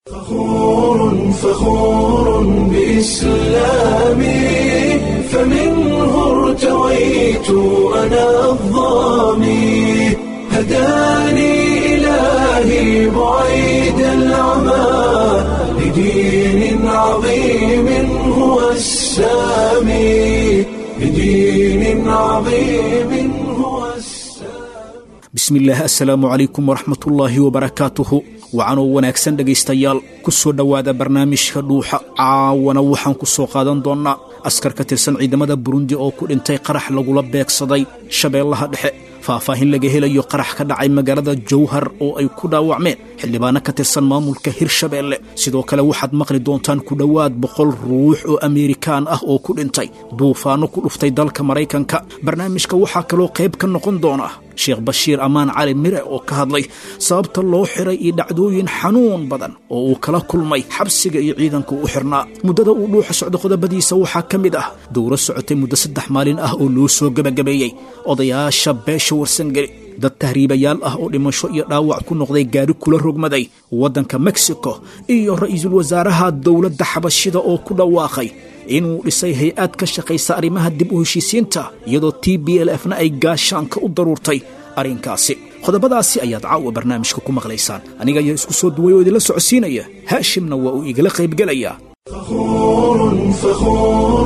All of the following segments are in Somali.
فخور فخور بإسلامي فمنه ارتويت أنا الظامي هداني إلهي بعيد العمى لدين عظيم هو السامي لدين عظيم هو السامي bismillaah assalaamu calaykum waraxmatullaahi wabarakaatuhu wacanoo wanaagsan dhegaystayaal ku soo dhowaada barnaamijka dhuuxa caawana waxaan ku soo qaadan doonnaa askar ka tirsan ciidamada burundi oo ku dhintay qarax lagula beegsaday shabeellaha dhexe faahfaahin laga helayo qarax ka dhacay magaalada jowhar oo ay ku dhaawacmeen xildhibaano ka tirsan maamulka hirshabeelle sidoo kale waxaad maqli doontaan ku dhowaad boqol ruux oo ameerikaan ah oo ku dhintay duufaanno ku dhuftay dalka maraykanka barnaamijka waxaa kaloo qayb ka noqon doona sheekh bashiir ammaan cali mire oo ka hadlay sababta loo xiray iyo dhacdooyin xanuun badan oo uu kala kulmay xabsiga iyo ciidanka u xirnaa muddada uu dhuuxa socdo qodobadiisa waxaa ka mid ah dowro socotay muddo saddex maalin ah oo loo soo gebagabeeyey odayaasha beesha warsangeli dad tahriibayaal ah oo dhimasho iyo dhaawac ku noqday gaari kula rogmaday waddanka mexico iyo ra'iisul wasaaraha dowladda xabashida oo ku dhawaaqay inuu dhisay hay-ad ka shaqaysa arrimaha dib u heshiisiinta iyadoo t b l f na ay gaashaanka u daruurtay arrinkaasi qodobadaasi ayaad caawa barnaamijka ku maqlaysaan aniga ayaa isku soo duway oo idinla socodsiinaya haashimna waa uu igala qaybgelayaa فخور فخور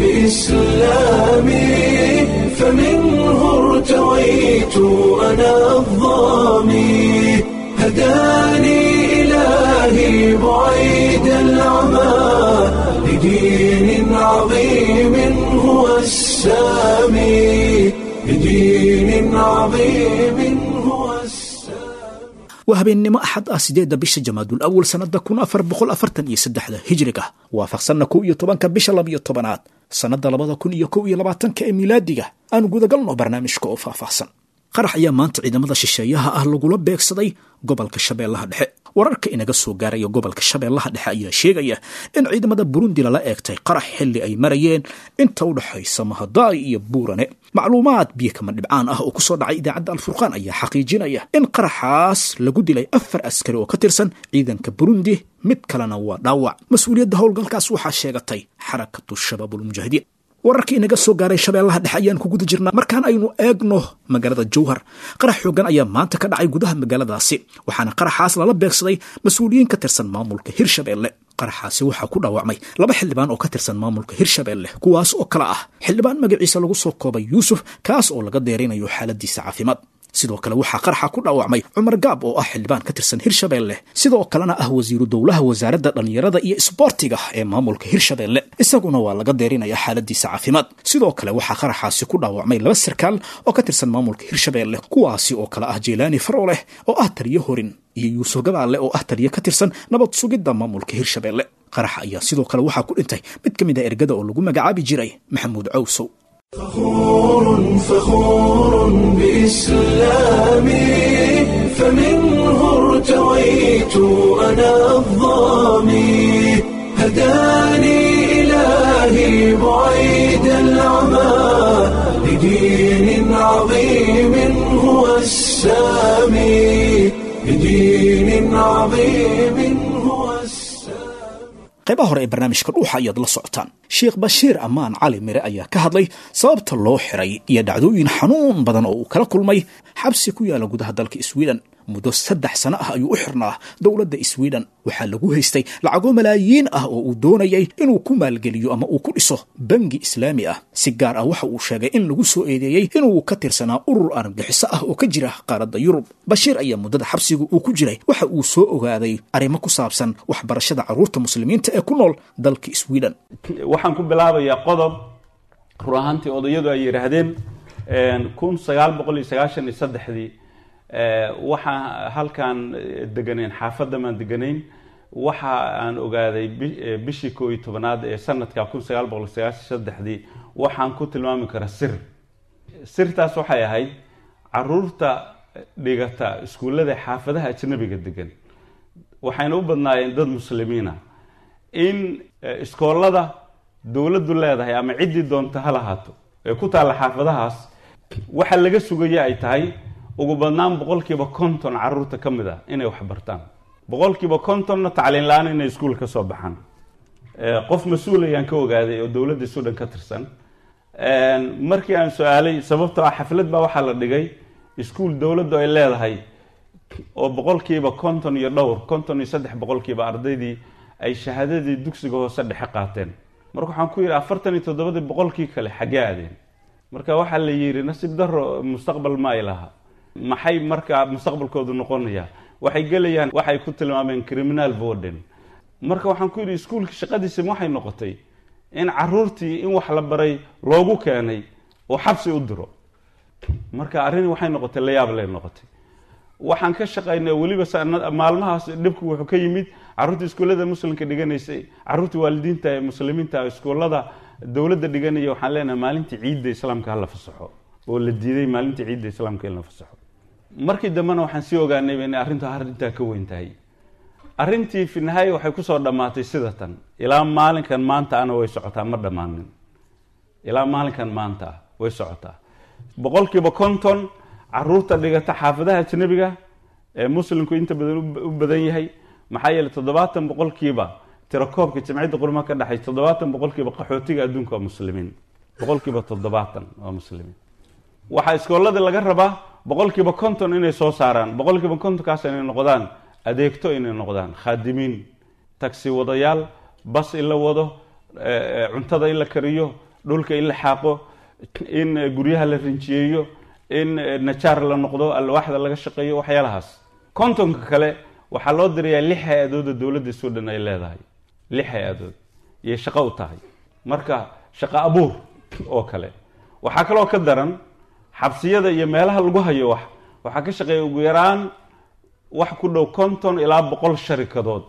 بإسلامي فمنه ارتويت أنا الظامي هداني إلهي بعيد العمى لدين عظيم هو السامي لدين عظيم هو السامي waa habeennimo axad ah sideedda bisha jamaadul awal sannadda kun afar boqol afartan iyo saddexda hijriga waafaqsanna kow iyo tobanka bisha labiyo tobanaad sannadda labada kun iyo kow iyo labaatanka ee milaadiga aanu gudagalno barnaamijka oo faahfaahsan qarax ayaa maanta ciidamada shisheeyaha ah lagula beegsaday gobolka shabeellaha dhexe wararka inaga soo gaaraya gobolka shabeellaha dhexe ayaa sheegaya in ciidamada burundi lala eegtay qarax xilli ay marayeen inta u dhexaysa mahadaay iyo buurane macluumaad biyo kama dhibcaan ah oo ku soo dhacay idaacadda alfurqaan ayaa xaqiijinaya in qaraxaas lagu dilay afar askari oo ka tirsan ciidanka burundi mid kalena waa dhaawac mas-uuliyadda howlgalkaas waxaa sheegatay xarakatu shabaabulmujaahidiin wararkii inaga soo gaaray shabeellaha dhexe ayaan ku guda jirnaa markaan aynu eegno magaalada jowhar qarax xoogan ayaa maanta ka dhacay gudaha magaaladaasi waxaana qaraxaas lala beegsaday mas-uuliyiin ka tirsan maamulka hirshabeelle qaraxaasi waxaa ku dhaawacmay laba xildhibaan oo ka tirsan maamulka hirshabeelle kuwaas oo kale ah xildhibaan magaciisa lagu soo koobay yuusuf kaas oo laga deerinayo xaaladiisa caafimaad sidoo kale waxaa qaraxa ku dhaawacmay cumar gaab oo ah xildhibaan ka tirsan hirshabeelle sidoo kalena ah wasiiru dowlaha wasaaradda dhallinyarada iyo isboortiga ee maamulka hirshabeelle isaguna waa laga deerinaya xaaladiisa caafimaad sidoo kale waxaa qaraxaasi ku dhaawacmay laba sarkaal oo ka tirsan maamulka hirshabeelle kuwaasi oo kale ah jeylaani farooleh oo ah taliyo horin iyo yuusuf gabaale oo ah taliyo ka tirsan nabad sugidda maamulka hirshabeelle qaraxa ayaa sidoo kale waxaa ku dhintay mid ka mid a ergada oo lagu magacaabi jiray maxamuud cawsow فخور فخور بإسلامي فمنه ارتويت أنا الظامي هداني إلهي بعيد العمى لدين عظيم هو السامي لدين عظيم هو السامي qaybaha hore ee barnaamijka dhuuxa ayaad la socotaan sheekh bashiir ammaan cali mire ayaa ka hadlay sababta loo xiray iyo dhacdooyin xanuun badan oo uu kala kulmay xabsi ku yaala gudaha dalka sweden muddo saddex sano ah ayuu u xirnaa dowladda sweden waxaa lagu haystay lacago malaayiin ah oo uu doonayay inuu ku maalgeliyo ama uu ku dhiso bangi islaami ah si gaar ah waxa uu sheegay in lagu soo eedeeyey inuu ka tirsanaa urur argagixiso ah oo ka jira qaaradda yurub bashiir ayaa muddada xabsiga uu ku jiray waxa uu soo ogaaday arrimo ku saabsan waxbarashada carruurta muslimiinta ee ku nool dalka sweden waxaan ku bilaabayaa qodob run ahaantii odayadu ay yidhaahdeen kun sagaal boqol iyo sagaashan iyo saddexdii waxaa halkaan deganayn xaafadda maan deganayn waxa aan ogaaday bishii koo iyo tobanaad ee sanadka kun sagaal boqol iyo sagaashan saddexdii waxaan ku tilmaami karaa sir sirtaas waxay ahayd caruurta dhigata iskuullada xaafadaha ajnabiga degan waxayna u badnaayeen dad muslimiina in iskoolada dowladdu leedahay ama ciddii doonta ha lahaato ee ku taalla xaafadahaas waxa laga sugaya ay tahay ugu badnaan boqolkiiba konton caruurta ka mid ah inay wax bartaan boqolkiiba kontonna tacliin la-aan inay iskuul ka soo baxaan qof mas-uul ayaan ka ogaaday oo dowladda sudan ka tirsan markii aan su-aalay sababtoo ah xaflad baa waxaa la dhigay iskuul dowladdu ay leedahay oo boqolkiiba konton iyo dhowr konton iyo saddex boqolkiiba ardaydii ay shahaadadii dugsiga hoose dhexe qaateen marka waxaan ku yidhi afartan iyo toddobadii boqolkii kale xaggee aadeen marka waxaa la yidhi nasiib daro mustaqbal ma ay laha maxay markaa mustaqbalkoodu noqonaya waxay gelayaan waxay ku tilmaameen criminal voden marka waxaan ku yidhi iskuulka shaqadiisa waxay noqotay in caruurtii in wax la baray loogu keenay oo xabsi u diro marka arrin waxay noqotay layaab lay noqotay waxaan ka shaqaynay weliba maalmahaas dhibku wuxuu ka yimid caruurtii iskuullada muslimka dhiganaysay caruurtii waalidiinta ee muslimiinta iskuullada dowladda dhiganaya waxaan leenahay maalintii ciidda islaamka hala fasaxo oo la diiday maalintii ciidda islaamka in la fasaxo markii dambena waxaan sii ogaanayba inay arrintu arrintaa ka weyn tahay arrintii fi nihaaya waxay kusoo dhammaatay sida tan ilaa maalinkan maanta ana way socotaa ma dhammaanin ilaa maalinkan maanta ah way socotaa boqolkiiba konton caruurta dhigata xaafadaha ajnabiga ee muslimku inta badan u badan yahay maxaa yeeley toddobaatan boqolkiiba tirakoobka jamciyadda qurmaha ka dhexay toddobaatan boqolkiiba qaxootiga adduunka waa muslimiin boqolkiiba toddobaatan waa muslimiin waxaa iskooladii laga rabaa boqolkiiba konton inay soo saaraan boqolkiiba kontonkaas inay noqdaan adeegto inay noqdaan khaadimiin tagsi wadayaal bas in la wado cuntada in la kariyo dhulka in la xaaqo in guryaha la rinjiyeeyo in najaar la noqdo alwaaxda laga shaqeeyo waxyaalahaas kontonka kale waxaa loo dirayaa lix hay-adooda dowladda sudan ay leedahay lix hay-adood iyay shaqo u tahay marka shaqo abuur oo kale waxaa kaloo ka daran xabsiyada iyo meelaha lagu hayo wax waxaa ka shaqeeya ugu yaraan wax ku dhow konton ilaa boqol sharikadood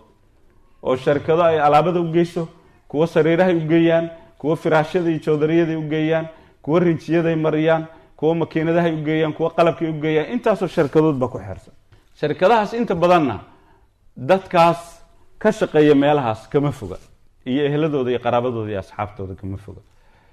oo sharikado ay alaabada u geyso kuwo sariirahay u geeyaan kuwo firaashyada iyo joodariyada u geeyaan kuwo rinjiyaday mariyaan kuwo makiinadahay u geeyaan kuwo qalabkay u geeyaan intaasoo sharikadood baa ku xeersan sharikadahaas inta badanna dadkaas ka shaqeeya meelahaas kama foga iyo ehladooda iyo qaraabadooda iyo asxaabtooda kama foga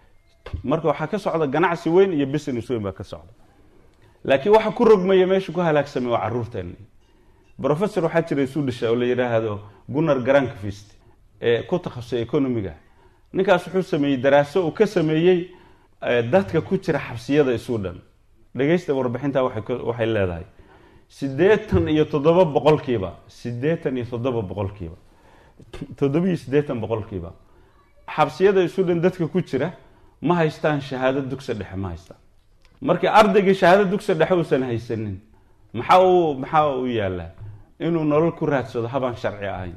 marka waxaa ka socda ganacsi weyn iyo business weyn baa ka socda laakiin waxa ku rogmaya meesha ku halaagsamay waa caruurteeni professor waxaa jira isu dhisha oo la yidhaahdo gunnar garankvist ee ku takhasusay economiga ninkaas wuxuu sameeyey daraaso uu ka sameeyey dadka ku jira xabsiyada isu dhan dhegaysta warbixinta waxay leedahay siddeetan iyo toddoba boqolkiiba siddeetan iyo toddoba boqolkiiba toddobiyo siddeetan boqolkiiba xabsiyada isu dhan dadka ku jira ma haystaan shahaado dugsi dhexe ma haystaan markii ardaygii shahaado dugsi dhexe uusan haysanin maxaa uu maxaa u yaallaa inuu nolol ku raadsado habaan sharci ahayn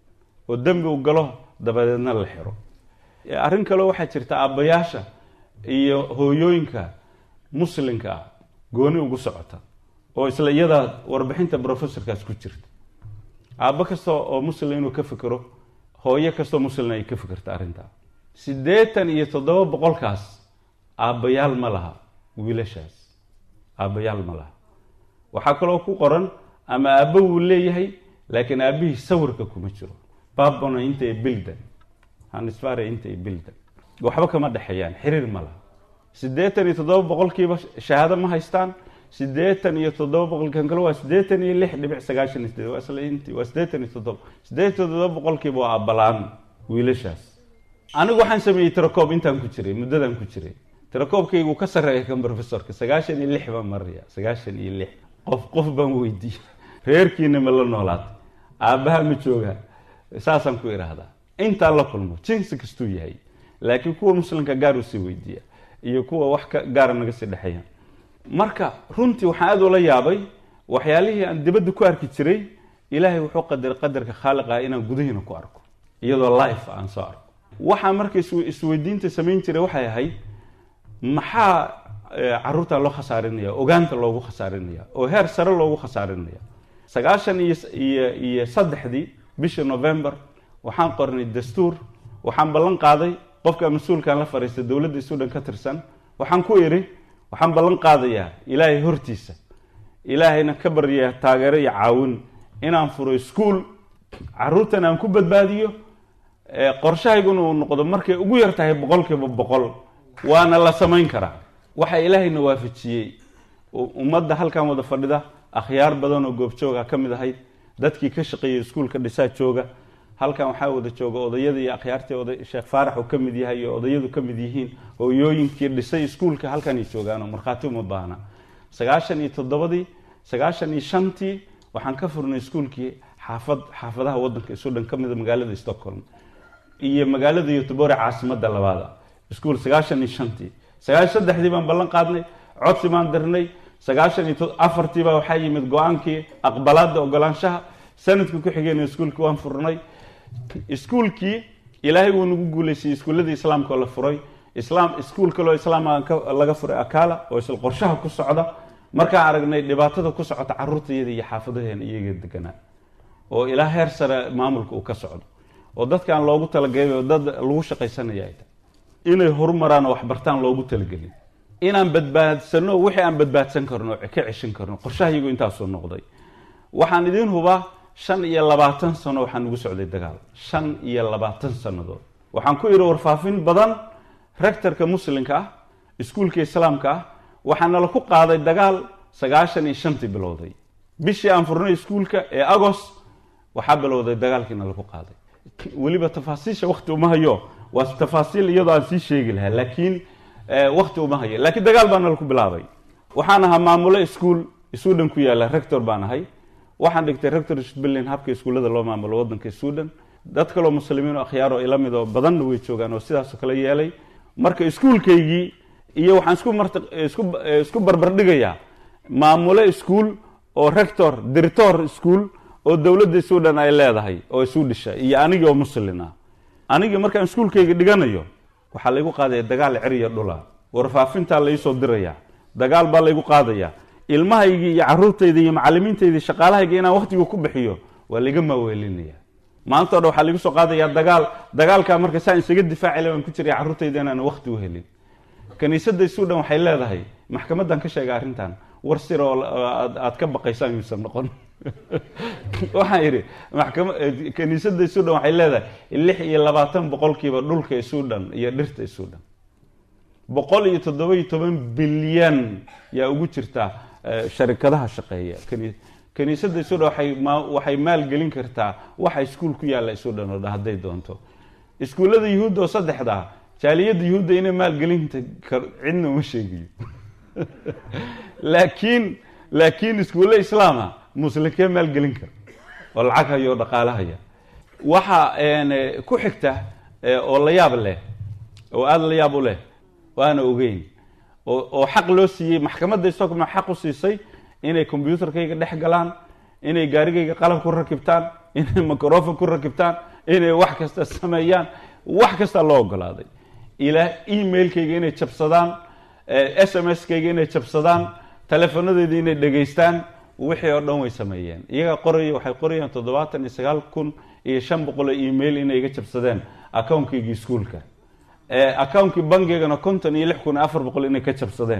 oo dembi u galo dabadeedna la xiro arrin kaleo waxaa jirta aabbayaasha iyo hooyooyinka muslimka ah gooni ugu socota oo isla iyadaa warbixinta professorkaas ku jirta aabbo kasta oo muslim inuu ka fikero hooyo kastoo muslimna ay ka fikirta arrintaa siddeetan iyo toddoba boqolkaas aabbayaal ma laha wiilashaas aabbayaal ma laha waxaa kaloo ku qoran ama aabbo wuu leeyahay laakiin aabbihii sawirka kuma jiro babona inta ay bildan hanisfare inta ay bildan waxba kama dhexeeyaan xiriir ma laha siddeetan iyo toddoba boqolkiiba shahaado ma haystaan siddeetan iyo toddoba boqolkan kale waa siddeetan iyo lix dhibic sagaashan iyo sideed waa isla inti waa siddeetan iyo toddoba siddeetan iyo toddoba boqolkiiba waa abbalaan wiilashaas anigu waxaan sameeyey tirakoob intaan ku jiray muddadan ku jiray tirakoobkaygu ka sarreeya kan professorka sagaashan iyo lix baan maraya sagaashan iyo lix qof qof baan weydiiyey reerkiina ma la noolaatay aabbaha ma joogaa saasaan ku idhaahdaa intaan la kulmo jinsi kastuu yahay laakiin kuwa muslimka gaar usii weydiiya iyo kuwa wax ka gaara naga sii dhexeeya marka runtii waxaan aada ula yaabay waxyaalihii aan dibadda ku arki jiray ilaahay wuxuu qadaray qadarka khaaliqa inaan gudahiina ku arko iyadoo life aan soo arko waxaa marka isweydiinta samayn jiray waxay ahayd maxaa caruurtan loo khasaarinaya ogaanta loogu khasaarinaya oo heer sare loogu khasaarinaya sagaashan iyo iyo iyo saddexdii bishii november waxaan qornay dastuur waxaan ballan qaaday qofka mas-uulkan la fariistay dowladda sudan ka tirsan waxaan ku idhi waxaan ballan qaadayaa ilaahay hortiisa ilaahayna ka barya taageero iyo caawin inaan furo ischool caruurtan aan ku badbaadiyo qorshahayguna uu noqdo markay ugu yar tahay boqolkiiba boqol waana la samayn karaa waxaa ilaahayna waafajiyey ummadda halkan wada fadhida akhyaar badan oo goobjooga ka mid ahayd dadkii ka shaqeeyay iskuulka dhisaa jooga halkan waxaa wada jooga odayada iyo akhyaartii oday sheekh faarax uu ka mid yahay iyo odayadu ka mid yihiin hooyooyinkii dhisay iskuulka halkanay joogaanoo markhaati uma baahna sagaashan iyo toddobadii sagaashan iyo shantii waxaan ka furnay iskuulkii xaafad xaafadaha wadanka isu dhan ka mida magaalada stockholm iyo magaalada yotobore caasimada labaada iskuul sagaashan iyo shantii sagaashan saddexdii baan ballan qaadnay codsi baan dirnay sagaashan iyo afartiibaa waxaa yimid go-aankii aqbalaada ogolaanshaha sanadka ku xigeyna iskuulkii waan furnay iskuulkii ilaahay wuu nagu guuleysayey iskuulladii islaamka oo la furay islaam iskuul kaloo islaam laga furay akala oo isla qorshaha ku socda markaan aragnay dhibaatada ku socota caruurtayada iyo xaafadaheena iyaga deganaa oo ilaa heer sare maamulka uu ka socdo oo dadkaan loogu talagelay oo dad lagu shaqaysanaya ay tahay inay horumaraan oo waxbartaan loogu talagelin inaan badbaadsano wixii aan badbaadsan karno ka ceshan karno qorshahayagu intaasuu noqday waxaan idiin hubaa shan iyo labaatan sano waxaan nagu socday dagaal shan iyo labaatan sannadood waxaan ku idhi warfaafin badan rectorka muslimka ah iskuulka islaamka ah waxaa nala ku qaaday dagaal sagaashan iyo shantii bilowday bishii aan furnay iskuulka ee agost waxaa bilowday dagaalkii nala ku qaaday weliba tafaasiisha wakti uma hayo waa tafaasiil iyadoo aan sii sheegi lahaa laakiin wakti uma hayo laakiin dagaal baa nala ku bilaabay waxaan ahaa maamulo iskuul sudan ku yaala rector baan ahay waxaan dhigtay rector sbillin habka iskuullada loo maamulo wadanka sudan dad kaloo muslimiin oo akhyaaro ila mid oo badanna way joogaan oo sidaasoo kale yeelay marka iskuulkaygii iyo waxaan isku mart isku isku barbardhigayaa maamulo iskuul oo rector director iskuul oo dowladda sudan ay leedahay oo isu dhisha iyo anigii oo muslin ah anigii markaan iskuulkayga dhiganayo waxaa laygu qaadaya dagaal ceriya dhula warfaafintaa laisoo diraya dagaal baa laygu qaadaya ilmahaygii iyo caruurtayda iyo macalimiintayda shaqaalahayga inaan waktiga ku bixiyo waa layga maaweelinaya maanta o dhan waxaa laigu soo qaadaya dagaal dagaalkaa marka saan isaga difaacila baan ku jiray carruurtayda inaan wakti u helin kaniisadda sudan waxay leedahay maxkamadan ka sheegay arrintan war sir oo aad ka baqaysaan yuusan noqon waxaan yidhi maxkama kaniisadda sudan waxay leedahay lix iyo labaatan boqolkiiba dhulka sudan iyo dhirta sudan boqol iyo toddoba iyo toban bilyan yaa ugu jirta sharikadaha shaqeeya kaniisadda sudan waay waxay maalgelin kartaa waxa iskuul ku yaalla sudan oo dhan hadday doonto iskuullada yuhuudda oo saddexdaa jaaliyadda yuhuudda inay maalgelinta cidna uma sheegiyo laakiin laakiin iskuulle islaama muslimkee maalgelin kara oo lacag haya oo dhaqaale haya waxa ku xigta oo la yaab leh oo aada la yaab u leh waana ogeyn oo xaq loo siiyey maxkamadda stockma xaq u siisay inay combyuutarkayga dhex galaan inay gaarigayga qalab ku rakibtaan inay microfon ku rakibtaan inay wax kasta sameeyaan wax kasta loo ogolaaday ilaa emailkayga inay jabsadaan s m s kayga inay jabsadaan telefonadeeda inay dhegaystaan wixii oo dhan way sameeyeen iyagaa qoraya waxay qorayaan toddobaatan iyo sagaal kun iyo shan boqol oo email inay iga jabsadeen accountkayga iskuolka accountkii bangigana konton iyo lix kun iyo afar boqol inay ka jabsadeen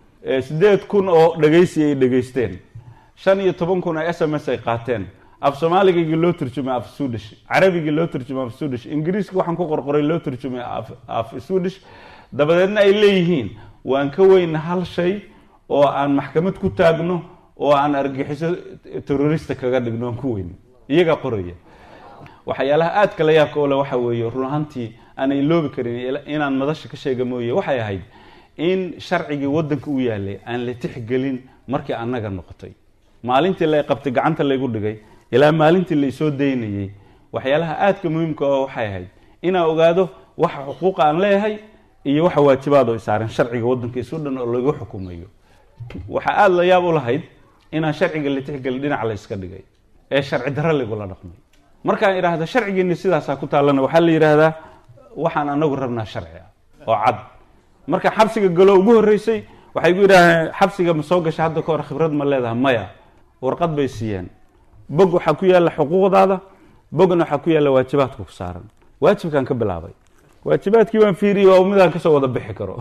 sideed kun oo dhegaysi ay dhegaysteen shan iyo toban kun oo s m s ay qaateen af soomaaligaygii loo turjumay af sudish carabigii loo turjumay af sudish ingiriiska waxaan ku qorqoray loo turjumay af sudish dabadeedna ay leeyihiin waan ka weyna hal shay oo aan maxkamad ku taagno oo aan argaxiso terrorista kaga dhigno aan ku weyn iyagaa qoraya waxyaalaha aadka la yaabka ole waxa weeye run ahaantii aanay loobi karin inaan madasha ka sheega mooye waxay ahayd in sharcigii wadanka u yaalay aan la tixgelin markii annaga noqotay maalintii la qabtay gacanta laygu dhigay ilaa maalintii laisoo daynayey waxyaalaha aadka muhiimka oo waxay ahayd inaan ogaado waxa xuquuqa aan leeyahay iyo waxa waajibaad oo isaaran sharciga wadanka isu dhan oo lagu xukumayo waxaa aada la yaab u lahayd inaan sharciga la tixgelin dhinac la yska dhigay ee sharci darro laygula dhaqmay markaan idhaahda sharcigeeni sidaasaa ku taallana waxaa la yidhaahdaa waxaan anagu rabnaa sharci ah oo cad marka xabsiga galo ugu horreysay waxay gu yidhahdeen xabsiga ma soo gasha hadda ka hor khibrad ma leedahay maya warqad bay siiyeen bog waxaa ku yaalla xuquuqdaada bogna waxaa ku yaalla waajibaadka ku saaran waajibkaan ka bilaabay waajibaadkii baan fiiriyey oo midaan kasoo wada bixi karo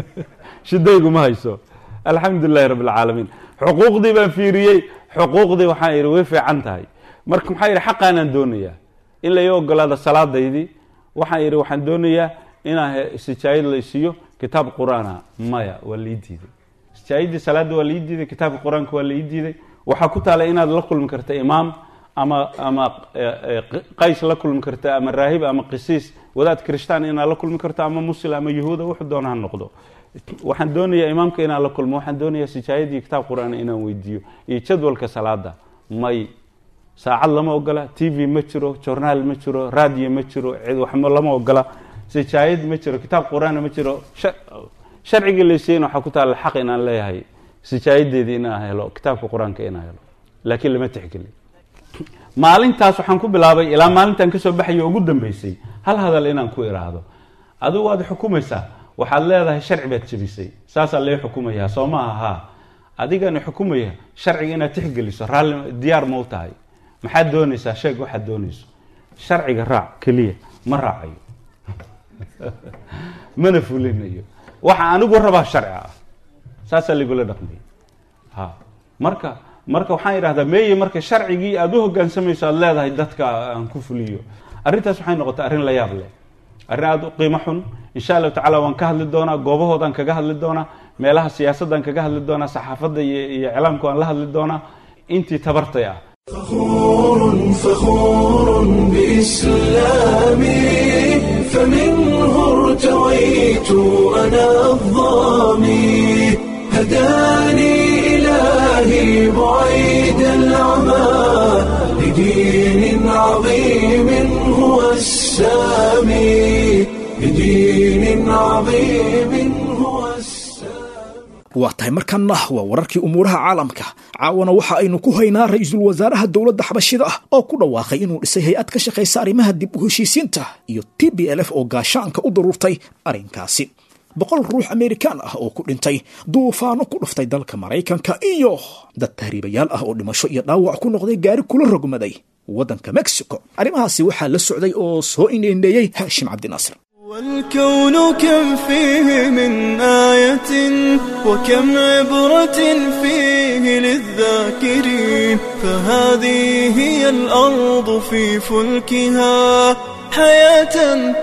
shidayguma hayso alxamdu lilahi rabbi alcaalamiin xuquuqdii baan fiiriyey xuquuqdii waxaan yidhi way fiican tahay marka maxaa yidhi xaqaanaan doonayaa in lai ogolaada salaadaydii waxaan yidhi waxaan doonayaa inaan sijaayad la isiiyo kitaab qur-aana maya waa lai diiday sijaayadii salaadda waa lai diiday kitaabka qur-aanka waa lai diiday waxaa ku taala inaad la kulmi karta imaam ama ama qays la kulmi karta ama raahib ama qisiis wadaad kirishtaan inaad la kulmi karto ama muslim ama yahuuda wuxuu doona ha noqdo waxaan doonayaa imaamka inaan la kulmo waxaan doonayaa sijaayadii kitaab qur-aan inaan weydiiyo iyo jadwalka salaada may saacad lama ogola t v ma jiro jornaal ma jiro radio ma jiro waxma lama ogola sijaayad ma jiro kitaab qur-aanna ma jiro sharcigii laysiiyeyna waxaa ku taalla xaq inaan leeyahay sijaayadeedii inaan helo kitaabka qur-aanka inaan helo laakiin lama tixgelin maalintaas waxaan ku bilaabay ilaa maalintaan kasoo baxayo ugu dambeysay hal hadal inaan ku iraahdo adigu waad xukumaysaa waxaad leedahay sharci baad jebisay saasaa lee xukumayaa soo maaha haa adigani xukumaya sharciga inaad tixgeliso raalli diyaar ma u tahay maxaad doonaysaa sheeg waxaad doonayso sharciga raac keliya ma raacayo mana fulinayo waxa anigu rabaa sharci ah saasaa laigula dhaqmaya ha marka marka waxaan idhahdaa meeye marka sharcigii aada u hogaansamayso aada leedahay dadka aan ku fuliyo arrintaas waxay noqotay arrin la yaab leh arrin aada u qiimo xun insha allahu tacala waan ka hadli doonaa goobahoodaan kaga hadli doonaa meelaha siyaasadaan kaga hadli doonaa saxaafadda iyo iyo iclaamka waan la hadli doonaa intii tabartay ah فخور فخور بإسلامي فمنه ارتويت أنا الظامي هداني إلهي بعيد العمى لدين عظيم هو السامي لدين عظيم هو السامي waa tahay markanna waa wararkii umuuraha caalamka caawana waxa aynu ku haynaa ra-iisul wasaaraha dowladda xabashida ah oo ku dhawaaqay inuu dhisay hay-ad ka shaqaysa arrimaha dib u heshiisiinta iyo t b l f oo gaashaanka u daruurtay arrinkaasi boqol ruux amerikaan ah oo ku dhintay duufaano ku dhuftay dalka maraykanka iyo dad tahriibayaal ah oo dhimasho iyo dhaawac ku noqday gaari kula rogmaday waddanka mexico arrimahaasi waxaa la socday oo soo indheendheeyey haashim cabdinaasir والكون كم فيه من آية وكم عبرة فيه للذاكرين فهذه هي الأرض في فلكها حياة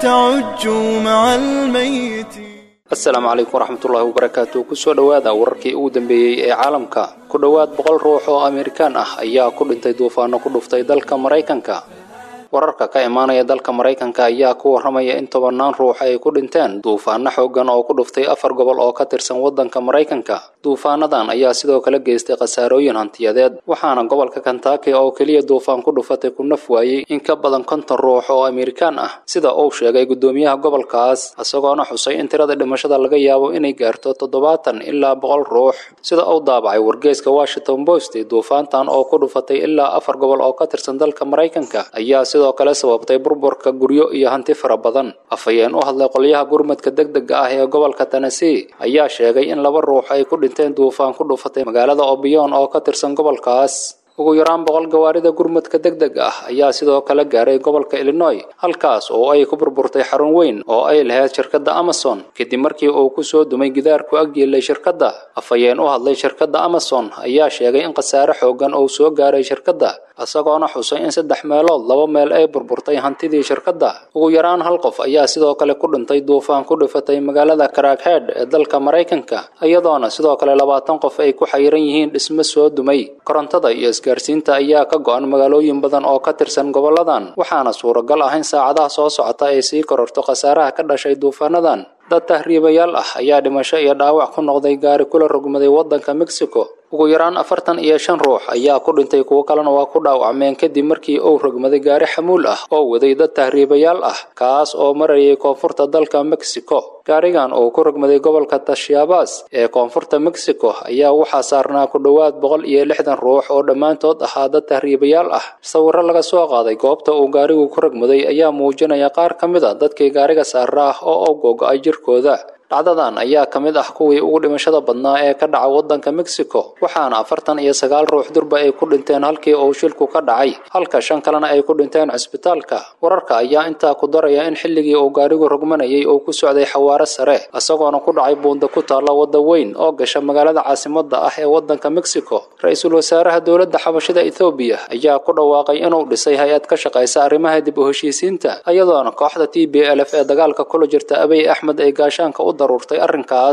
تعج مع الميت asalaamu calaykum waraxmatullaahi wabarakaatu kusoo dhowaada wararkii ugu dambeeyey ee caalamka ku dhowaad boqol ruux oo amerikaan ah ayaa ku dhintay duufaano ku dhuftay dalka maraykanka wararka ka imaanaya dalka maraykanka ayaa ku waramaya in tobannaan ruux ay ku dhinteen duufaano xooggan oo ku dhuftay afar gobol oo ka tirsan waddanka maraykanka duufaanadan ayaa sidoo kale geystay khasaarooyin hantiyadeed waxaana gobolka kentaki oo keliya duufaan ku dhufatay ku naf waayey in ka badan konton ruux oo amerikaan ah sida uu sheegay guddoomiyaha gobolkaas isagoona xusay in tirada dhimashada laga yaabo inay gaarto toddobaatan ilaa boqol ruux sida uu daabacay wargeyska washington post duufaantan oo ku dhufatay ilaa afar gobol oo ka tirsan dalka maraykanka ayaa sidoo kale sababtay burburka guryo iyo hanti fara badan afhayeen u hadlay qolyaha gurmadka degdega ah ee gobolka tennessee ayaa sheegay in laba ruux ay ku dhinteen duufaan ku dhufatay magaalada obiyon oo ka tirsan gobolkaas ugu yaraan boqol gawaarida gurmadka degdega ah ayaa sidoo kale gaaray gobolka illinois halkaas oo ay ku burburtay xarun weyn oo ay lahayd shirkadda amazon kadib markii uu ku soo dumay gidaar ku agyeelay shirkadda afhayeen u hadlay shirkadda amazon ayaa sheegay in khasaare xooggan uu soo gaaray shirkadda isagoona xusay in saddex meelood laba meel ay burburtay hantidii shirkadda ugu yaraan hal qof ayaa sidoo kale ku dhintay duufaan ku dhifatay magaalada crackhead ee dalka maraykanka iyadoona sidoo kale labaatan qof ay ku xayiran yihiin dhismo soo dumay korontada iyo isgaarsiinta ayaa ka go-an magaalooyin badan oo ka tirsan goboladan waxaana suuragal ah in saacadaha soo socota ay sii kororto khasaaraha ka dhashay duufaanadan dad tahriibayaal ah ayaa dhimasho iyo dhaawac ku noqday gaari kula rogmaday waddanka mexico ugu yaraan afartan iyo shan ruux ayaa ku dhintay kuwo kalena waa ku dhaawacmeen kadib markii uu rogmaday gaari xamuul ah oo waday dad tahriibayaal ah kaas oo marayay koonfurta dalka mexico gaarigan oo ku rogmaday gobolka tashiabas ee koonfurta mexico ayaa waxaa saarnaa ku dhowaad boqol iyo lixdan ruux oo dhammaantood ahaa dad tahriibayaal ah sawirro laga soo qaaday goobta uu gaarigu ku rogmaday ayaa muujinaya qaar ka mid a dadkii gaariga saara ah oo u googo-ay jirkooda dhacdadan ayaa ka mid ah kuwii ugu dhimashada badnaa ee ka dhaca waddanka mexico waxaana afartan iyo sagaal ruux durba ay ku dhinteen halkii uu shilku ka dhacay halka shan kalena ay ku dhinteen cisbitaalka wararka ayaa intaa ku daraya in xilligii uu gaarigu rogmanayay uu ku socday xawaaro sare isagoona ku dhacay buunda ku taalla wadda weyn oo gasha magaalada caasimadda ah ee waddanka mexico ra-iisul wasaaraha dowladda xabashida ethoobiya ayaa ku dhawaaqay inuu dhisay hay-ad ka shaqaysa arrimaha dib u heshiisiinta iyadoona kooxda t b l f ee dagaalka kula jirta abiy axmed ay gaashaanka u daruurtay arrinkaas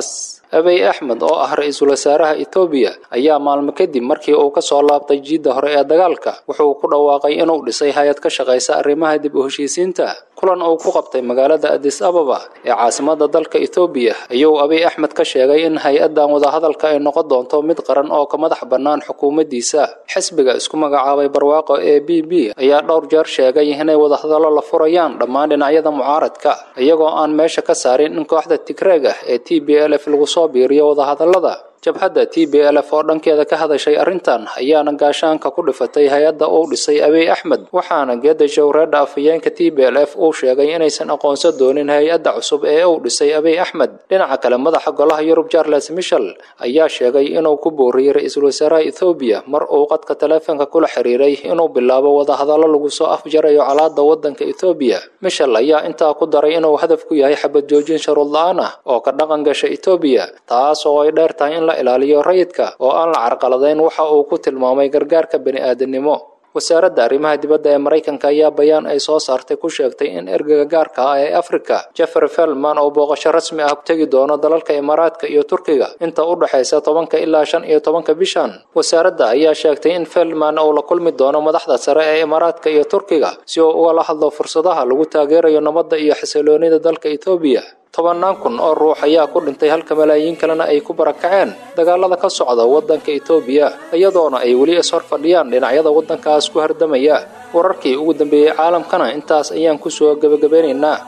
abiy axmed oo ah ra-iisul wasaaraha etoobiya ayaa maalmo kadib markii uu ka soo laabtay jiidda hore ee dagaalka wuxuu ku dhawaaqay inuu dhisay hay-ad ka shaqaysa arrimaha dib u heshiisiinta kulan uu ku qabtay magaalada adis ababa ee caasimada dalka etoobiya ayuu abiy axmed ka sheegay in hay-addan wadahadalka ay noqon doonto mid qaran oo ka madax bannaan xukuumaddiisa xisbiga isku magacaabay barwaaqo ee b b ayaa dhowr jeer sheegay inay wadahadallo la furayaan dhammaan dhinacyada mucaaradka iyagoo aan meesha ka saarin in kooxda tigreeg ah ee t b l f lagu soo biiriyo wadahadallada jabhadda t b l f oo dhankeeda ka hadashay arrintan ayaana gaashaanka ku dhifatay hay-adda uu dhisay abiy axmed waxaana geeda jawreedha afhayeenka t b l f uu sheegay inaysan aqoonsan doonin hay-adda cusub ee uu dhisay abiy axmed dhinaca kale madaxa golaha yurub charles michel ayaa sheegay inuu ku booriyey ra-iisul wasaaraha ethoobiya mar uu qadka taleefonka kula xiriiray inuu bilaabo wadahadallo lagu soo afjarayo calaada waddanka ethoobiya michel ayaa intaa ku daray inuu hadaf ku yahay xabad joojin sharuud la-aan ah oo ka dhaqan gasha etoobiya taas oo ay dheer tahay in la ilaaliyo rayidka oo aan la carqaladayn waxa uu ku tilmaamay gargaarka bani-aadamnimo wasaaradda arrimaha dibadda ee maraykanka ayaa bayaan ay soo saartay ku sheegtay in ergega gaarka ah ee afrika jeffery felman oo booqasho rasmi ah tegi doono dalalka imaaraadka iyo turkiga inta u dhexaysa tobanka ilaa shan iyo tobanka bishan wasaaradda ayaa sheegtay in felman uu la kulmi doono madaxda sare ee imaaraadka iyo turkiga si uu ugala hadlo fursadaha lagu taageerayo nabadda iyo xasiloonida dalka etoobiya tobannaan kun oo ruux ayaa ku dhintay halka malaayiin kalena ay ku barakaceen dagaalada ka socda waddanka etoobiya iyadoona ay weli ishor fadhiyaan dhinacyada waddankaas ku hardamaya wararkii ugu dambeeyey caalamkana intaas ayaan ku soo gebagabeynaynaa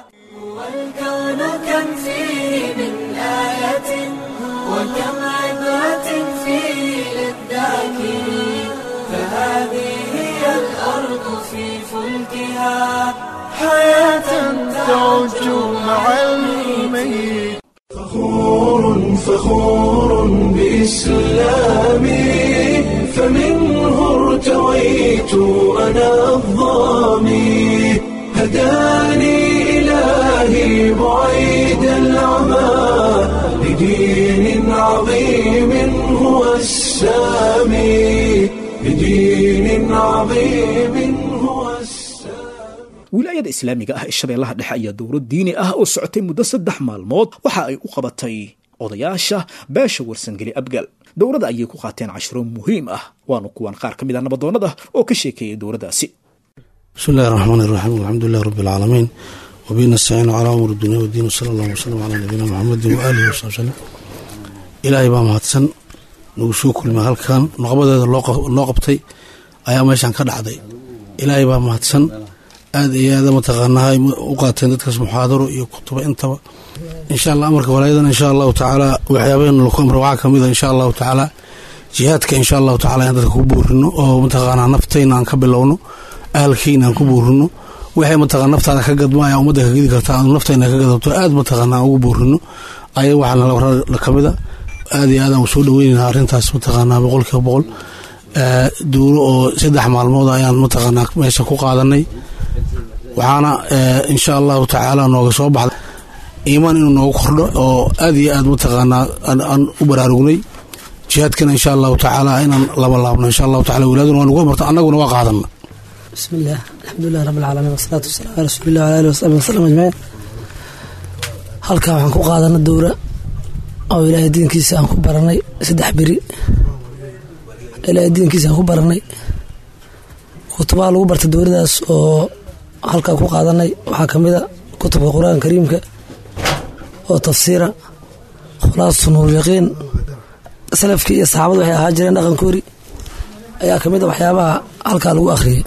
والكون كم فيه من آية وكم عبرة فيه للذاكرين فهذه هي الأرض في فلكها حياة تعج مع الميت فخور فخور بإسلامي فمنه ارتويت أنا الظامي هداني إلهي بعيد العمى لدين عظيم هو السامي لدين عظيم هو السامي wilaayada islaamiga ah ee shabeellaha dhexe ayaa dowlad diini ah oo socotay muddo saddex maalmood waxa ay u qabatay odayaasha beesha warsangeli abgal dowladda ayay ku qaateen cashiro muhiim ah waanu kuwan qaar ka mid a nabadoonnada oo ka sheekeeyay dowladdaasi bismi illahi raxmaan iraxiim alxamdulilahi rabbi alcaalamiin wabihi nastaciinu calaa umuur dunya wadiin wsala allahu wasalam calaa nabiyina muxamedin waaalihi wasabi wsalam ilaahay baa mahadsan nagu soo kulmay halkan noqobadeeda loo qabtay ayaa meeshan ka dhacday ilaahay baa mahadsan aada iyo aada mataqaanaa u qaateen dadkaas muxaadaro iyo kutuba intaba insha allah amarka walaayadan insha allahu tacaala waxyaabaheen laku amra waxaa kamid a insha allahu tacaala jihaadka insha allahu tacala in dadka ku buurino oo mataqaanaa naftayna aan ka bilowno ahalkayna aan ku buurino waxay mataqana naftaada ka gadma ayaa ummadda ka gedi karta aanu naftayna ka gadato aada mataqaana aan ugu buurino aya waxaa nala kamida aada iyo aad aan soo dhaweynayna arrintaas mataqaanaa boqolkiiba boqol duuro oo saddex maalmood ayaan mataqaanaa meesha ku qaadanay waxaana insha allahu tacaala nooga soo baxda iimaan inuu noogu kordho oo aad iyo aad mataqaanaa aan u baraarugnay jihaadkana insha allahu tacaala inaan laba laabno insha allahu taala wilaaduna waa nagu marta annaguna waa qaadana بسم الله الحمد لله رب العالمين والصلاة والسلام على رسول الله وعلى آله وصحبه وسلم أجمعين halkaa waxaan ku qaadana dowra oo ilaahay diinkiisa aan ku baranay saddex beri ilaahay diinkiisa aan ku baranay kutubaha lagu bartay dowladaas oo halkaa ku qaadanay waxaa ka mid a kutubka qur-aanka kariimka oo tafsiira khulaasatu nuuryaqiin salafkii iyo saxaabadu waxay ahaa jireen dhaqankoori ayaa ka mid a waxyaabaha halkaa lagu akhriyay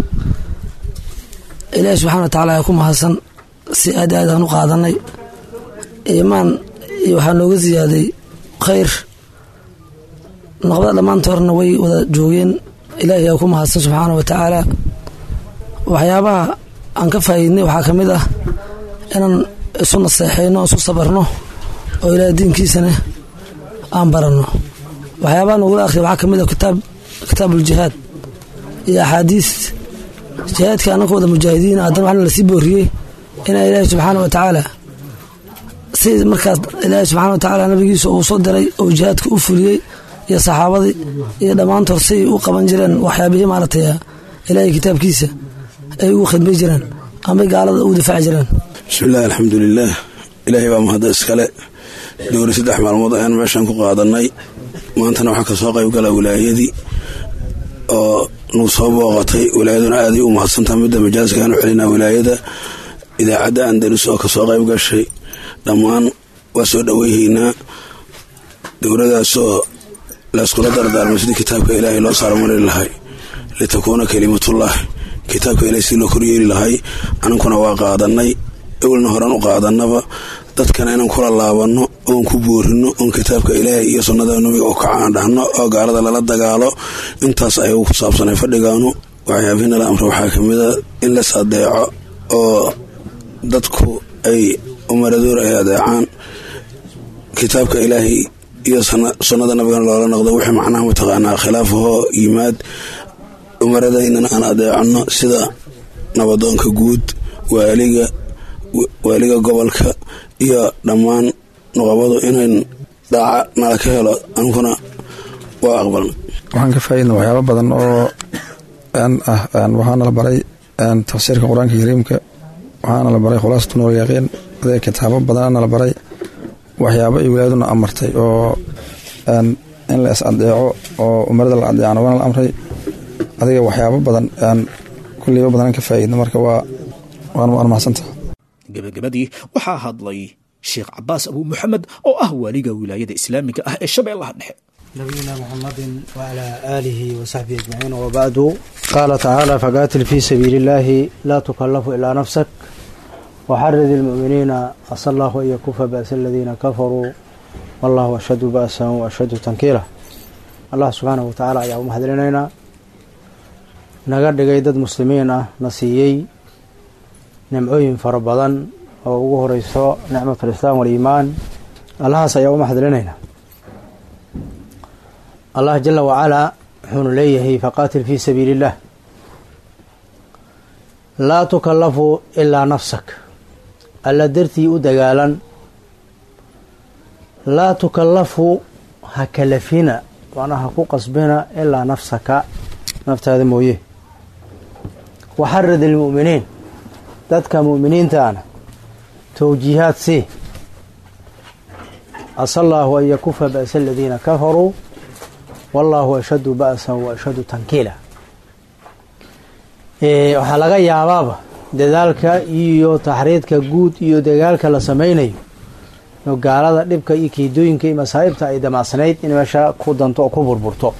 ilaahi subxana wa tacaala ayaa ku mahadsan si aad aad aan u qaadanay iimaan iyo waxaa nooga siyaaday khayr noqbada dhammaantoorna way wada joogeen ilaahi aa ku mahadsan subxaana wa tacaala waxyaabaha aan ka faa'iidnay waxaa ka mid ah inaan isu naseexayno isu sabarno oo ilaahay diinkiisana aan baranno waxyaabaha nogula akhriya waxaa ka mid ah kitaab kitaabuuljihaad iyo axaadiis jihaadka annaka wada mujaahidiin haddana waxaana lasii booriyey inaa ilaahi subxaana wa tacaala si markaas ilaahi subxana wa tacaala nabigiisa uu soo diray oo jihaadka u fuliyey iyo saxaabadii iyo dhammaantood say u qaban jireen waxyaabihii maaragtay ilaahay kitaabkiisa ay ugu khidmay jireen amay gaalada u difaaci jireen bismillahi alxamdulilaah ilaahay baa mahadda iskale dowri saddex maalmood ayaan meeshaan ku qaadanay maantana waxaa kasoo qayb gala wilaayadii oo nagu soo booqatay wilaayaduna aaday u mahadsantaha midda majaaskaanu celinaa wilaayada idaacadda andalus oo kasoo qayb gashay dhammaan waa soo dhoweyhaynaa dowladaasoo layskula dardaarmay sidii kitaabka ilaahay loo saarmari lahay litakuuna kalimatullah kitaabka ilahay sidii loo koryeeli lahay anankuna waa qaadanay ewelna horan u qaadanaba dadkana inaan kula laabanno oon ku boorino oon kitaabka ilaahay iyo sunnada nabiga oo kacaan dhahno oo gaalada lala dagaalo intaas ayagu ku saabsanay fadhigaanu waxyaabihi nala amra waxaa kamida in las adeeco oo dadku ay umaradoor ay adeecaan kitaabka ilaahay iyo sunnada nabigana loola noqdo wixii macnaha mataqaanaa khilaafahoo yimaad umaradaynana aan adeecanno sida nabadoonka guud waaliga waaliga gobolka iyo dhammaan nuqabadu inayn dhaaca nala ka helo ankuna waa aqbalna waxaan ka faaidna waxyaaba badan oo ah waxaana la baray tafsiirka qur-aanka kariimka waxaana la baray khulaasatu nuur yaqiin adee kitaabo badanana la baray waxyaabo ay wilaayaduna amartay oo in la is adeeco oo umarada la adeecana waana la amray adiga waxyaabo badan kulliiba badan ka faaidna marka waa waan mahadsanta gebagabadii waxaa hadlay sheekh cabaas abuu muxamed oo ah waaliga wilaayada islaamiga ah ee shabeellaha dhexe نبينا محمد وعلى آله وصحبه أجمعين وبعد قال تعالى فقاتل في سبيل الله لا تكلف إلا نفسك وحرد المؤمنين عسى الله أن يكف بأس الذين كفروا والله أشد بأسا وأشد تنكيلا الله سبحانه وتعالى ayaa u mahadcelinaynaa naga dhigay dad muslimiin ah na siiyey nimcooyin fara badan oo ugu horeyso nicmat alislaam waliimaan allahaas ayaa u mahadcelinaynaa allah jala wacalaa wuxuunu leeyahay faqaatil fii sabiili illah laa tukallafu ilaa nafsak alla dartii u dagaalan laa tukallafu ha kalafina macnaa ha ku qasbina ilaa nafsaka naftaada mooye waxarad ilmu'miniin dadka mu'miniintaana towjiihaad sii asa allaahu an yakufa ba'sa aladiina kafaruu wallaahu ashaddu ba'san wa ashaddu tankiila waxaa laga yaabaaba dadaalka iyo taxriidka guud iyo dagaalka la sameynayo oo gaalada dhibka iyo keedooyinka iyo masaa'ibta ay damacsanayd in meesha ku danto oo ku burburto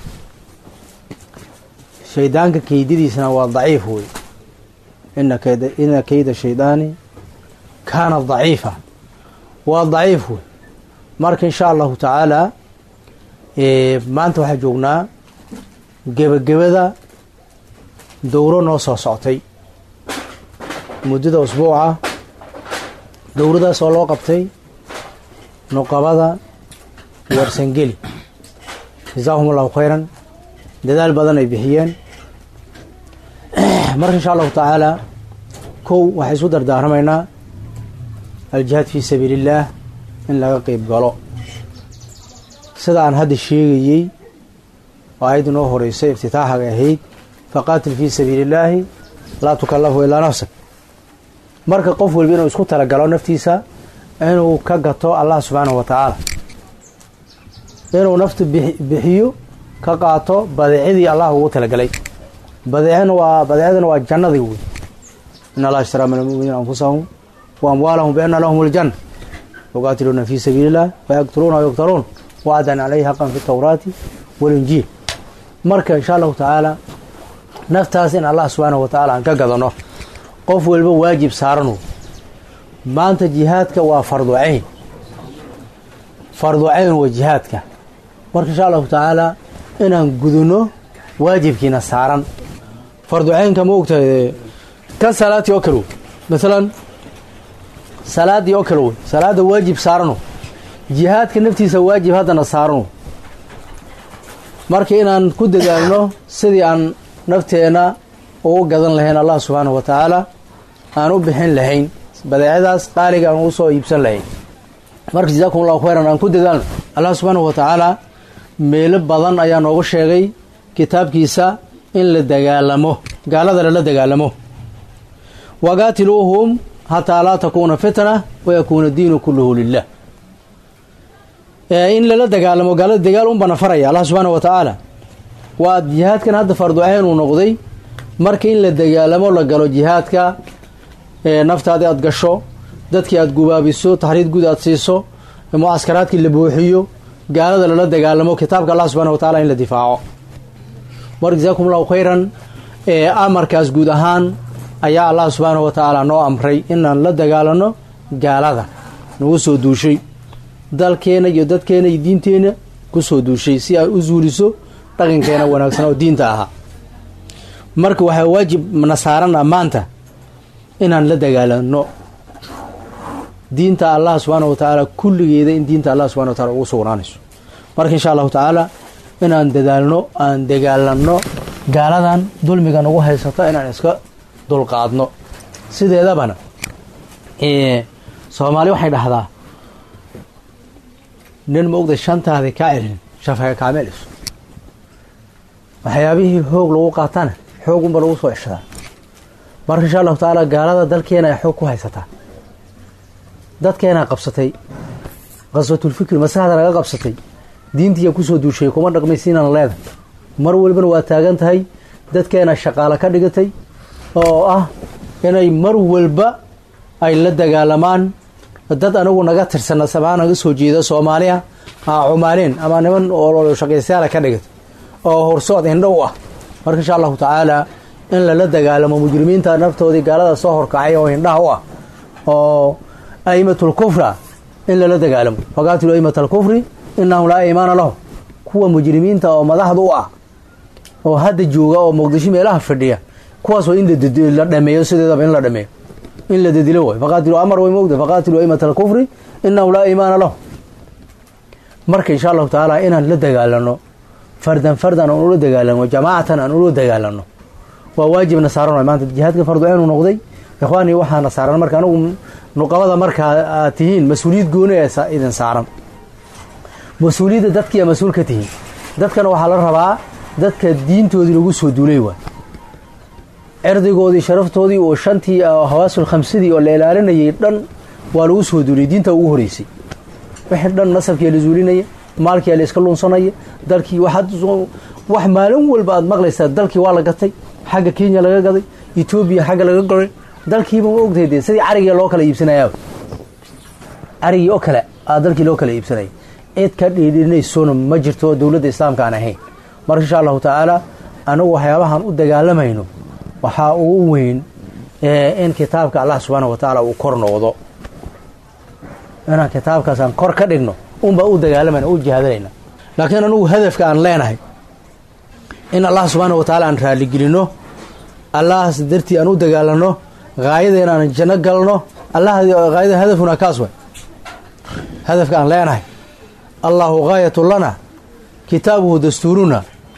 shaydaanka keydadiisana waa daciif wey ina keyda shaydaani kaana daciifa waa daciif wey marka insha allahu tacaala maanta waxaa joognaa gebagabada dowro noo soo soctay muddada usbuuca dowradaas oo loo qabtay nuqabada warsangeli jasaahum allahu khayran dadaal badan ay bixiyeen marka insha allahu tacaala kow waxay isu dardaaramaynaa aljihaad fii sabiili illaah in laga qeyb galo sida aan hadda sheegayey oo ayadda noo horeysay iftitaaxaga ahayd faqaatil fii sabiili illaahi laa tukallafu ilaa nafsak marka qof walba inuu isku talagalo naftiisa inuu ka gato allah subxaanahu wa tacaala inuu naftu bixiyo ka qaato badeecadii allah ugu talagalay badeecana waa badeecadana waa jannadii wey in allah ishtaraa min almuminiina anfusahum wa amwaalahum biana lahum aljanna yuqaatiluuna fii sabiili illah wayaqtuluuna wayuqtaluun wacdan caleyhi xaqan fi tawraati walinjiil marka insha allahu tacaala naftaas in allah subxaanahu wa tacala aan ka gadano qof walba waajib saaranu maanta jihaadka waa fardu cayn fardu cayn waa jihaadka marka insha allahu tacaala inaan gudano waajibkiina saaran fardu caynka ma ogtahay ka salaadii oo kale wey maalan salaadii oo kale wey salaada waajib saarano jihaadka naftiisa waajib haddana saarano marka inaan ku dadaalno sidii aan nafteenna ugu gadan lahayn allah subxaanahu wa tacaala aan u bixin lahayn badeecadaas qaaliga aan ugu soo iibsan lahayn marka jazaakum allahu khayran aan ku dadaalno allah subxaanahu wa tacaala meelo badan ayaa noogu sheegay kitaabkiisa in la dagaalamo gaalada lala dagaalamo waqaatiluuhum hataa laa takuuna fitna wayakuuna diinu kulluhu lilah in lala dagaalamo gaalada dagaal unbana faraya allah subxaana wa tacaala waa jihaadkan hadda farducayn uu noqday marka in la dagaalamo la galo jihaadka naftaadii aad gasho dadkii aad gubaabiso taxriid guud aad siiso mucaskaraadkii la buuxiyo gaalada lala dagaalamo kitaabka allah subxana wa tacala in la difaaco mar jasaakum allahu khayran amarkaas guud ahaan ayaa allah subxaana wa tacaala noo amray inaan la dagaalano gaalada nagu soo duushay dalkeena iyo dadkeena iyo diinteena kusoo duushay si ay u zuuliso dhaqankeena wanaagsan oo diinta ahaa marka waxaa waajib na saaran ah maanta inaan la dagaalano diinta allah subxaana wa tacaala kulligeeda in diinta allah subxana wa taala ugu sugnaanayso marka insha allahu tacaala inaan dadaalno aan dagaalanno gaaladan dulmiga nagu haysata inaan iska dulqaadno sideedabana soomaali waxay dhahdaa nin ma ogday shantaadi kaa celin shafaga kaameeliso waxyaabihii hoog lagu qaatana xoog unba lagu soo ceshadaa marka insha allahu tacaala gaalada dalkeena ay xoog ku haysataa dadkeenaa qabsatay qaswatulfikri maskaxda laga qabsatay diintiiya kusoo duushay kuma dhaqmaysiinaan leeda mar walbana waa taagan tahay dadkeena shaqaalo ka dhigatay oo ah inay mar walba ay la dagaalamaan dad anagu naga tirsana samaa naga soo jeeda soomaaliya cumaaleen ama niman oo shaqaystayaala ka dhigatay oo horsood indho u ah marka insha allahu tacaala in lala dagaalamo mujrimiinta naftoodii gaalada soo horkacay oo indhaha u ah oo aimatul kufra in lala dagaalamo faqaatilu aimat alkufri inahum laa imaana lahum kuwa mujrimiinta oo madaxda u ah oo hadda jooga oo muqdisho meelaha fadhiya kuwaas waa in la dhameeyo sideedaba in la dhameeyo in la dadilo way faqaatilu amar way moogda faqaatilu aimat alkufri inahum laa imaana lahum marka insha allahu tacaala inaan la dagaalano fardan fardan aan ula dagaalano jamaacatan aan ula dagaalano waa waajibna saaran way maanta jihaadka farduceenu noqday ikhwaanii waxaana saaran marka anigu nuqabada markaa aad tihiin mas-uuliyad gooni ee idin saaran mas-uuliyadda dadkiiya mas-uul ka tihiin dadkana waxaa la rabaa dadka diintoodii lagu soo duulay waay cirdigoodii sharaftoodii oo shantii hawaasul khamsidii oo la ilaalinayay dhan waa lagu soo duuliyay diinta ugu horeysay wixii dhan nasabkiia la zuulinaya maalkiia la iska lunsanaya dalkii wax maalin walba aad maqlaysaa dalkii waa la gatay xagga kenya laga gaday etoobiya xagga laga goray dalkiiba ma ogtahay dee sidii carigii loo kala iibsanayaaba carigii oo kale aa dalkii loo kala iibsanaya cid ka dhiidhinaysona ma jirto dowladda islaamka aan ahayn marka insha allahu tacaala anagu waxyaabahaan u dagaalamayno waxaa ugu weyn in kitaabka allah subxaana wa tacaala uu kor noqdo inaan kitaabkaasaan kor ka dhigno unbaa u dagaalamayna u jihaadanayna laakiin anugu hadafka aan leenahay in allah subxaana wa tacaala aan raaligelinno allahas dartii aan u dagaalanno haayadeen aan janno galno allah haayada hadafuna kaas way hadafka aan leenahay allahu gaayatu lana kitaabuhu dastuuruna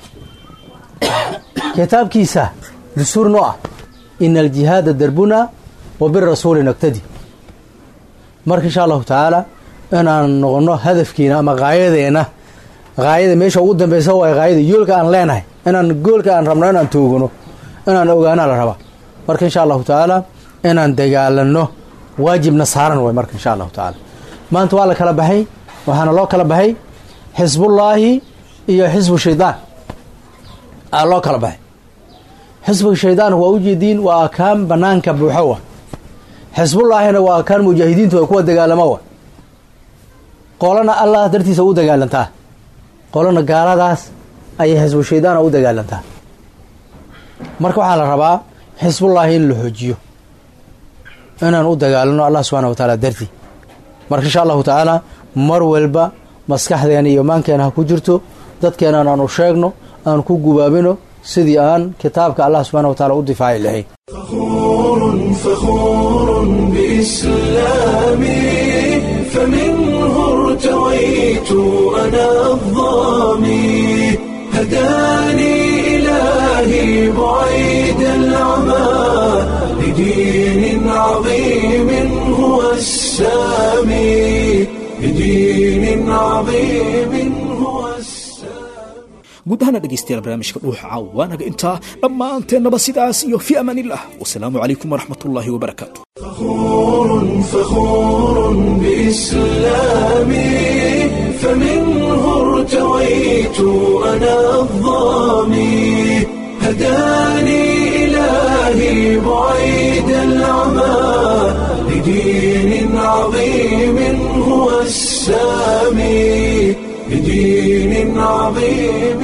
kitaabkiisa dastuur noo ah ina aljihaada darbuna wa birasuuli naktadi marka insha allahu tacaala inaan noqono hadafkiina ama haayadeena haayada meesha ugu dambeysa waay haayada yoolka aan leenahay inaan goolka aan rabno inaan toogano inaan ogaanaa la rabaa marka insha allahu tacaala inaan dagaalano waajibna saaran way marka insha allahu tacaala maanta waa la kala baxay waxaana loo kala baxay xisbullaahi iyo xisbu shaydaan aa loo kala baxay xisbiga shaydaanku waa ujeediin waa akaan banaanka buuxo wa xisbullaahina waa akaan mujaahidiintu ay kuwa dagaalamo wa qolana allah dartiisa u dagaalantaa qolana gaaladaas ayay xisbu shaydaana u dagaalantaa marka waxaa la rabaa xisbullaahi in la xoojiyo inaan u dagaalano allah subxana wa tacaala dartii marka insha allahu tacaala mar walba maskaxdeena iyo maankeena ha ku jirto dadkeenan aanu sheegno aan ku gubaabino sidii aan kitaabka allah subxana wa taala u difaaci lahayn فخور بإسلامي فمنه ارتويت أنا الظامي هداني إلهي بعيد العمى لدين عظيم هو السامي لدين عظيم هو guud ahaana dhegaystayaal barnaamijka dhuuxa caawa waanaga intaa dhammaanteennaba sidaas iyo fi amaanillah wasalaamu calaykum waraxmat ullaahi wabarakaatu فخور فخور بإسلامي فمنه ارتويت أنا الظامي هداني إلهي بعيد العمى لدين عظيم هو السامي لدين عظيم